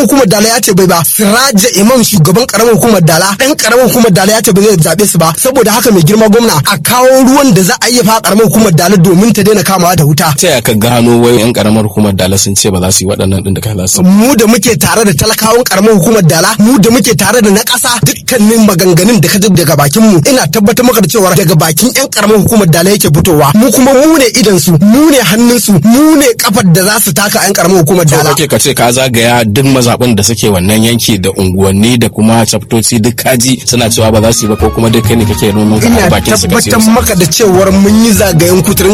hukumar dala ya ce bai ba siraja imam shugaban karamar hukumar dala dan karamar hukumar dala ya ce bai zai zabe su ba saboda haka mai girma gwamna a kawo ruwan da za a iya fa karamar hukumar dala domin ta daina kamawa da wuta ta ka gano wai yan karamar hukumar dala sun ce ba za su yi waɗannan din da kai za su mu da muke tare da talakawan karamar hukumar dala mu da muke tare da na ƙasa dukkanin maganganun da ka ji daga bakin mu ina tabbatar maka da cewa daga bakin yan karamar hukumar dala yake fitowa mu kuma mu ne idan su mu ne hannun su mu ne kafar da za su taka yan karamar hukumar so dala kake ka ce ka zagaya duk mazaɓin da suke wannan yanki da unguwanni da kuma chaptoci duk kaji suna cewa ba za su yi ba ko kuma duk kai ne kake noman ka a ina bakin su ka siyo tabbatar su maka da cewar mun yi zagayen kuturin